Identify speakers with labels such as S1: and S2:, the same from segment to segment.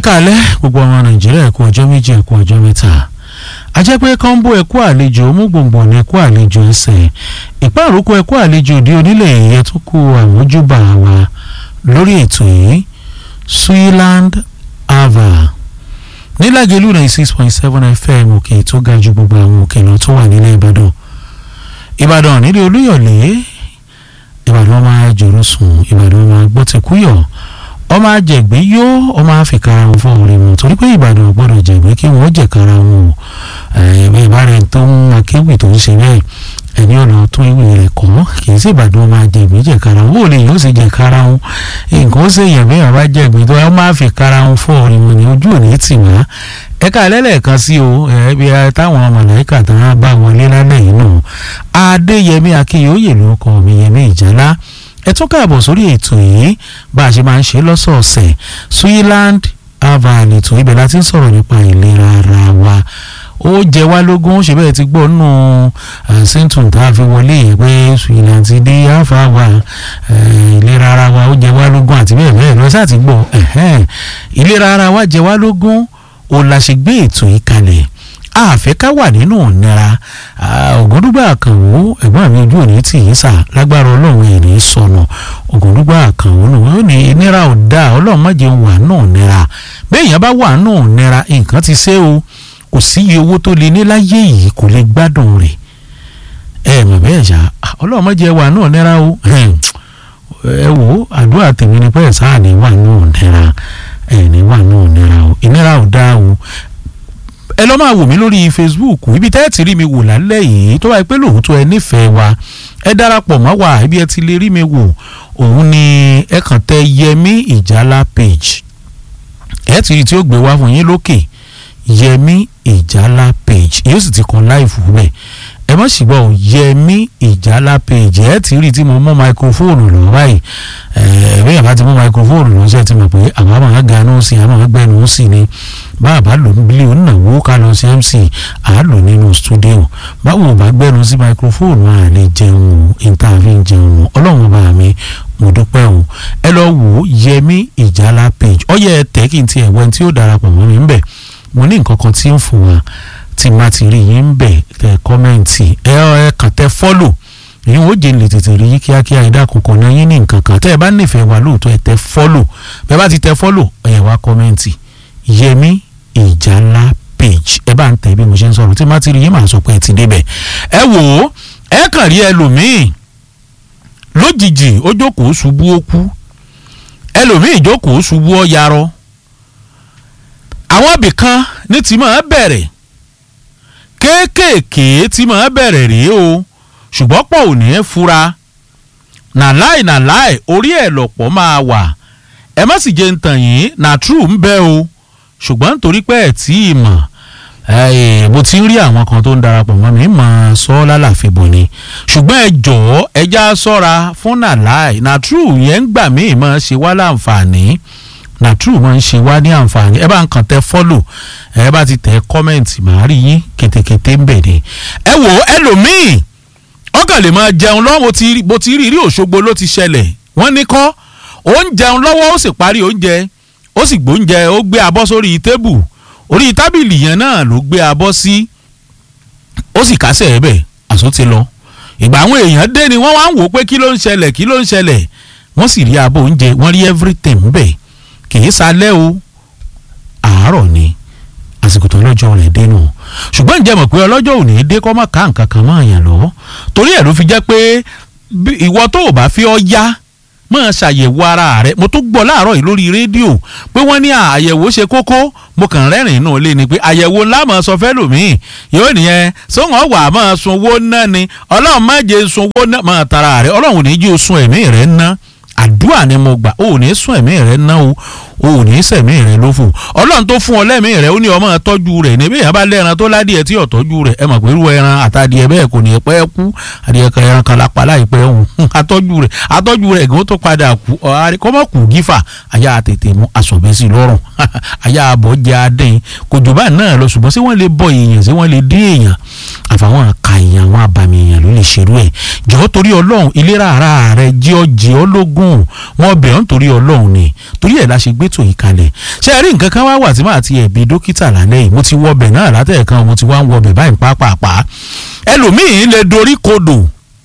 S1: káalẹ́ gbogbo ọmọ nàìjíríà ẹ̀kú ọjọ́ méjì ẹ̀kú ọjọ́ mẹ́ta ajẹ́ pé kọ́ńbó ẹ̀kú àlejò omúgbòǹgbò ní ẹ̀kú àlejò ẹsẹ̀ ìpàrọ̀kọ ẹ̀kú àlejò òde onílẹ̀ èyẹ tó kú àmójúbà wa lórí ètò yìí Swiland ava nílàgẹ̀lú ninety six point seven fm òkè tó ga ju gbogbo àwọn òkè lọ tó wà nílẹ̀ ìbàdàn ìbàdàn nílé olúyọ̀lé ìbàdàn máa jòrò sùn ìbàdàn máa gbọ́ tẹ̀kúyọ̀ ọmọ àjẹgbé yó ọmọ àfikara wọn fún ọ̀rẹ́ wọn torí pé ìbàdàn gbọ́dọ̀ jẹgbé kí wọn jẹkara wọn o ẹbí ìbára ẹni tó ń akéwì tó ń ṣe bẹ́ẹ̀ ẹni ọ̀nà tó ìwé rẹ̀ kọ́ kì í sí ìbàdàn ọmọ àjẹgbé jẹkara wọn ò lè yóò sì jẹkara wọn nǹkan ó sì yàn bí àbá jẹgbé tó ọmọ àfikara wọn fún ọ̀rẹ́ wọn ni ojú òní tì wá ẹ̀ka ẹlẹ́lẹ́ẹ̀kan sí o ẹbí táwọn màláìkà tán bá wọlé lálẹ́ yìí nù adéyẹmí akínyóyè ló kọ mi yẹmí ìjálá ẹ tún káàbọ̀ sórí ètò yìí bá a ṣe máa ń ṣe lọ́sọ̀ọ̀sẹ̀ Swiland ava ètò ibẹ̀ láti ń sọ̀rọ̀ nípa ìlera ara wa ó jẹ wá lógún ṣe bẹ́ẹ̀ ti gbọ́ nù síntùn tá a fi wọlé yìí pé Swiland ti dé ava wa ìlera ara wa ó jẹ wá lógún àti bẹ́ẹ̀ bẹ́ẹ̀ lọ sáà ti gbọ́ ìlera ara wa jẹ wá lógún ó la ṣe gbé ètò yìí kalẹ̀ àfẹ́ ká wà nínú ìnira ògúndúgbà àkànwó ẹ̀gbọ́n mi ojú òní tì í sà lágbára ọlọ́run ẹ̀ ní sọnù ògúndúgbà àkànwó nù ó ní ìnira ò dáa ọlọ́run má jẹ́ wà nù ìnira béèyàn bá wà nù ìnira nǹkan ti ṣe o kò sí iye owó tó lè ní láyé yìí kò lè gbádùn rẹ̀ ẹ mọ̀ bẹ́ẹ̀ ṣá ọlọ́run má jẹ́ wà nù ìnira o ẹ wò àdúrà tèmi ni pẹ́ẹ́ sáà ní wà nù ìnira ẹ ní wà nù ìnira o ìnira ò dáa o ẹ lọ́ máa wò mí lórí Facebook ibi tẹ́ ẹ ti rí mi wò lálẹ́ yìí tó wáyé pé lóòótọ́ ẹ nífẹ̀ẹ́ wa ẹ darapọ̀ mọ́ wa ibi ẹ ti lè rí mi wò òun ni ẹ kàn tẹ Yẹmí Ìjálá page ẹ ti rí tí ó gbé wá fún yín lókè Yẹmí Ìjálá page yóò sì ti kan láìfù bẹ́ẹ̀ ẹ má sì gbọ́ ò Yẹmí Ìjálá page ẹ ti rí tí mo mú máikrófóònù lọ báyìí ẹ bí yàrá ti mú máikrófóònù lọ sí ẹ ti mọ̀ pé àwọn àmọ́ àgànú sí àmọ́ àgbẹ̀nú sí ni báàbá lò ní bílíọ̀ náwó ká lọ sí MC à lò nínú stúdíò báwo bá gbẹ́nu sí máikrófóònù à lè jẹun o ìntàfin jẹun o ọlọ́run bá mi mo dúpẹ́ o ẹ lọ wò ó Yẹmí Ìjálá page ọyẹ ẹ tẹ́ kí n tiẹ̀ wẹ́n tí ó darapọ̀ mọ́ mi ń bẹ̀ mo ní nǹkan kan tí ń fún wa tí má ti rí yín ń bẹ̀ tẹ kọ́mẹ́ǹtì ẹ ẹ kàn tẹ fọ́lò èyí ó jẹ́ lè tètè rí kíákíá ẹ̀dá kankan náà yín ní nǹkan kan tẹ́ ẹ bá nífẹ̀ẹ́ wa lóòótọ́ ẹ tẹ fọ́lò bẹ́ẹ̀ bá ti tẹ fọ́lò ẹ wá kọ́mẹ́ǹtì Yẹmí Ìjálá page ẹ bá ń tẹ bí mo ṣe ń sọ̀rọ̀ tí má ti rí yín máa sọ pé ẹ ti débẹ̀ ẹ wò ó ẹ kàn rí ẹlòmíì lójijì ó jókòó ṣubú ó kú ẹlòmíì jókòó ṣubú ó yarọ àwọn ibìkan ní ti máa bẹ̀rẹ̀ kéékèèké tí máa bẹ̀rẹ̀ rèé o ṣùgbọ́n pọ̀ ò ní í fura nàláì nàláì orí ẹ̀ lọ̀pọ̀ máa wà ẹ má sì jẹ́ ń tàn yín nà true ń bẹ o ṣùgbọ́n nítorí pé ẹ̀ tí ì mọ̀ mo ti ń rí àwọn kan tó ń darapọ̀ mọ́ mi mọ̀ sọ lálàfẹ́ bò ni ṣùgbọ́n ẹ jọ̀ọ́ ẹ já sọ́ra fún nàláì nà true yẹn ń gbà mí mọ̀ ṣe wá láǹfààní nà true mọ̀ ń ṣe wá ní àǹfààní ẹ bá ń kàn tẹ follow ẹ bá ti tẹ kọ́mẹ̀ntì màá rí yín kétékété ń bẹ̀ ni ẹ wò ẹlòmíì ọkàn lè máa jẹun lọ́wọ́ bó ti rí rí Òṣogbo ló ti ṣẹlẹ̀ wọ́n ní kọ́ ó ń jẹun lọ́wọ́ ó sì parí oúnjẹ ó sì gbóúnjẹ ó gbé abọ́ sórí tébù orí tábìlì yẹn náà ló gbé abọ́ sí ó sì kásẹ̀ ẹ̀ bẹ̀ àṣọ ti lọ ìgbà àwọn èèyàn dé ni wọ́n wá ń wò pé kí ló ń ṣẹlẹ̀ kí ló ń ṣẹlẹ̀ wọ́n sì rí abọ́ oúnjẹ wọ́n rí everything bẹ̀ kì í salẹ́ o àárọ̀ ni àsìkò tó lọ́jọ́ rẹ̀ dé nù ṣùgbọ́n ǹjẹ́ mọ̀ pé ọlọ́jọ́ ò ní dé kọ́ mọ́ ká nǹkan kan mọ́ àyàn lọ́wọ́ torí ẹ̀ ló fi jẹ́ pé ìwọ tó o bá fi ọ yá máa ṣàyẹ̀wò ara rẹ̀ mo tún gbọ́ láàárọ̀ yìí lórí rédíò pé wọ́n ní àyẹ̀wò ṣe kókó mo kàn rẹ́rìn inú ilé ni pé àyẹ̀wò ńlá máa sọ fẹ́ lòmíì yóò nìyẹn sóhàn wà máa sunwó ná ni ọlọ́run má jẹ́ sunwó ná máa tara rẹ̀ ọlọ́run ò ní jí o sun ẹ̀mí rẹ̀ ná àdúrà ni mo gbà o ò ní sún ẹ̀mí rẹ̀ ná o o ò ní sẹ̀mí rẹ̀ lófò ọlọ́run tó fún ọ lẹ́mí rẹ̀ ó ní ọmọ tọ́jú rẹ̀ níbí yẹn bá lẹ́ran tó ládìẹ tí ò tọ́jú rẹ̀ ẹ mọ̀ pé irú ẹran àtàdìẹ bẹ́ẹ̀ kò ní pẹ́ kú adìẹ kan ẹran kan lápá láìpẹ́ òun atọ́jú rẹ̀ atọ́jú rẹ̀ gan tó padà kú kọ́mọ́ kù gífà àyà tètè mú asọ̀bẹ́sì lọ́rùn àyà àbọ̀ jẹ́ adẹ́yìn kò jù bá náà lọ ṣùgbọ́n ṣé wọ́n lè bọ èèyàn ṣé wọ́n lè dín èèyàn àfàwọn àka èèyàn àwọn abàmì èèyàn ló lè ṣerú ẹ̀ jọ̀ọ́ torí ọlọ́run ìlera ara rẹ jí ọ jí ọ lógún wọn bẹ̀ ọ́ nítorí ọlọ́run ni torí ẹ̀ la ṣe gbé tòyí kalẹ̀ ṣé ẹ rí nǹkan kan wá wà tí màá ti ẹ̀bi dókítà lálẹ́ yìí mo ti wọ ọbẹ̀ náà látẹ̀ẹ̀kan mo ti wá ń wọ ọbẹ̀ báyìí pápápá ẹlòmíín lè dorí kodò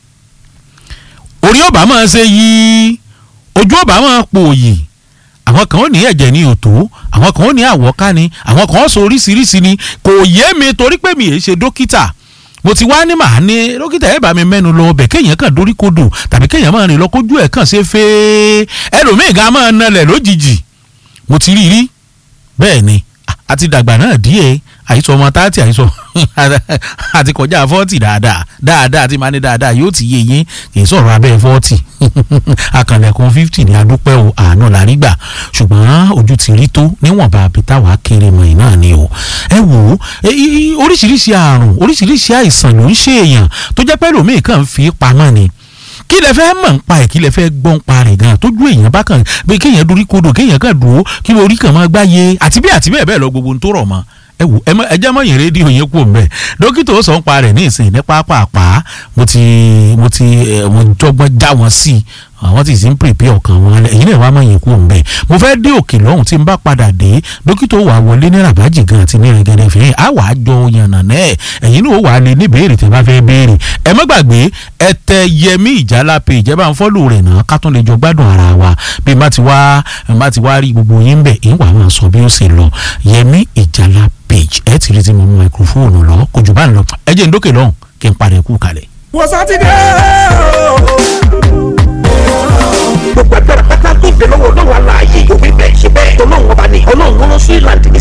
S1: orí ọba máa ṣe yí ojú ọba máa pòòyì àwọn kan ó ní ẹ̀jẹ̀ ní òtó àwọn kan ó ní àwọ̀ká ni àwọn kan ó sọ oríṣiríṣi ni kò yé mi torí pé mi ì ṣe dókítà mo ti wá ní màá ní dókítà ẹ̀ bá mi mẹ́nu lọ ọbẹ̀ kéèyàn kàn dórí kodò tàbí kéèyàn máa rìn lọ kójú ẹ̀ kàn ṣe fẹ́ ẹlòmíì gan máa nalẹ̀ lójijì mo ti rí rí bẹ́ẹ̀ ni àti dàgbà náà díẹ̀ àìsàn ọmọ táàtì àìsàn àti kọjá fọ́ọ̀tì dáadáa dáadáa àti máa ní dáadáa yóò ti yé yín kì í sọ̀rọ̀ abẹ́ fọ́ọ̀tì akànlẹ̀kùn fifty ní adúpẹ́ o àánú la rí gbà ṣùgbọ́n ojú ti rí tó níwọ̀nba àbítàwá kéré mọ̀ náà ni o ẹ wò ó oríṣiríṣi àrùn oríṣiríṣi àìsàn ló ń ṣe èèyàn tó jẹ́ pẹ́ lòmíì kàn fi pamọ́ ni kí lẹ fẹ́ mọ̀ ń pa ẹ̀ kí lẹ fẹ́ gbọ́ ń pa rẹ̀ gan tójú èèyàn bá kàn pé kéèyàn dorí kodò kéèyàn kàn dúró kí orí kàn máa gbáyé àti bí àti bẹ́ẹ̀ bẹ́ẹ̀ lọ gbogbo ń tó rọ̀ mọ́ ẹ wò ẹ jẹ́ mọ̀ yẹn rédíò yẹn kú mbẹ́ dókítà ó sọ ń pa rẹ̀ ní ìsìn ní pápápá mo ti mo ti mo jọgbọ́n já wọn sí i àwọn tí sì ń pèpè ọkàn wọn lẹ èyí náà wàá mọ̀ yẹn kú mbẹ́ mo fẹ́ dé òkè lọ́hùn tí n bá padà dé dókítà ó wà wọlé ní rabaji gan àti ní rẹ̀gẹ̀dẹ̀ fìyẹn á wàá jọ yànnà náà ẹ̀yin náà ó wàá lè ní béèrè tẹ́ bá fẹ́ béèrè ẹ má gbàgbé ẹ tẹ yẹmí ìjálá pé ìjẹba ń fọ́lù rẹ̀ náà ká tún lè jọ gbádùn ara wa bí n bá ti wá n bá ti wá rí gbogbo yín bẹ̀ ń wà máa sọ bí ó ṣe lọ yẹmí ìjálá page ẹ ti rí ti mọ máikrófóònù lọ kò jù bá ń lọ ẹ jẹ́ ń dókè lọ́hùn kí n padà kú kalẹ̀.
S2: wọ́n sátidé gbogbo ẹgbẹ́ rẹ̀ pátá tó ìgbẹ́ lọ́wọ́ ọlọ́run aláàyè òbí bẹ́ẹ̀ ṣe bẹ́ẹ̀ ọlọ́run ọba ni ọlọ́run wọn lọ sí ìlànà